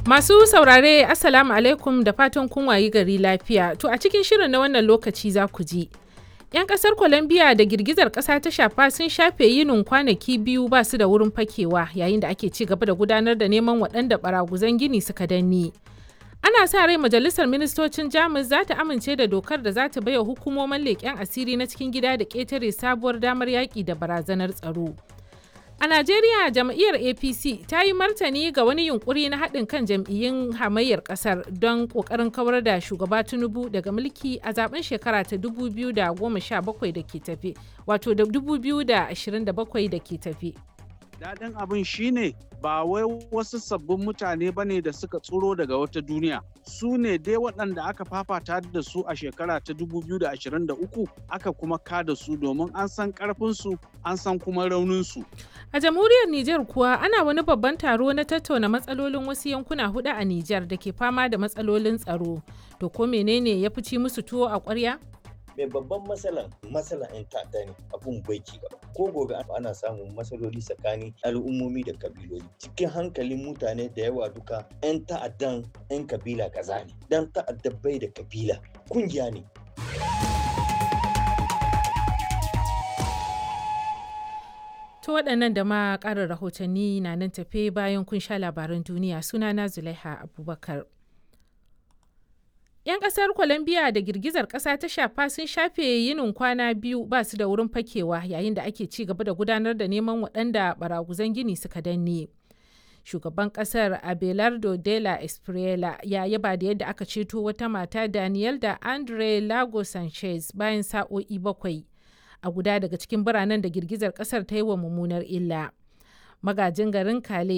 Masu saurare Assalamu alaikum da fatan kun wayi gari lafiya. To a cikin shirin na wannan lokaci za ku ji. 'Yan kasar Colombia da girgizar kasa ta shafa sun shafe yinin kwanaki biyu ba su da wurin fakewa yayin da ake ci gaba da gudanar da neman waɗanda baraguzan gini suka danne. Ana sa rai majalisar ministocin Jamus za ta amince da dokar da za ta baiwa hukumomin leƙen asiri na cikin gida da ƙetare sabuwar damar yaƙi da barazanar tsaro. A Najeriya jam'iyyar APC ta yi martani ga wani yunkuri na haɗin kan jam'iyyun hamayyar ƙasar don ƙoƙarin kawar da shugaba Tinubu daga mulki a zaben shekara ta 2017 da ke tafe, wato da 2027 da ke tafe. Daɗin abin shine ba wai wasu sabbin mutane ba ne da suka tsoro daga wata duniya. Su ne dai waɗanda aka fafata da su a shekara ta 2023 aka kuma kada su domin an san ƙarfinsu an san kuma rauninsu. A jamhuriyar Nijar kuwa ana wani babban taro na tattauna matsalolin wasu yankuna hudu a Nijar da ke fama da matsalolin tsaro. To ko menene ya fi ci musu tuwo a ƙwarya? mai babban matsalan matsalan 'yan ta'adda ne abun bai ci gaba ko gobe ana samun matsaloli tsakanin al'ummomi da kabiloli cikin hankalin mutane da yawa duka 'yan ta'addan 'yan kabila kaza ne dan ta'adda bai da kabila kungiya ne To waɗannan da ma ƙarin rahotanni na nan tafe bayan kun sha labaran duniya sunana Zulaiha Abubakar. 'Yan ƙasar Colombia da girgizar ƙasa ta shafa sun shafe yinin kwana biyu ba su da wurin fakewa yayin da ake ci gaba da gudanar da neman waɗanda baraguzan gini suka danne. Shugaban ƙasar Abelardo de la Espriela ya yaba da yadda aka ceto wata mata Daniel da Andre Lago Sanchez bayan sa'o'i bakwai a guda daga cikin biranen da girgizar ƙasar ta yi wa mummunar illa. Magajin garin Kale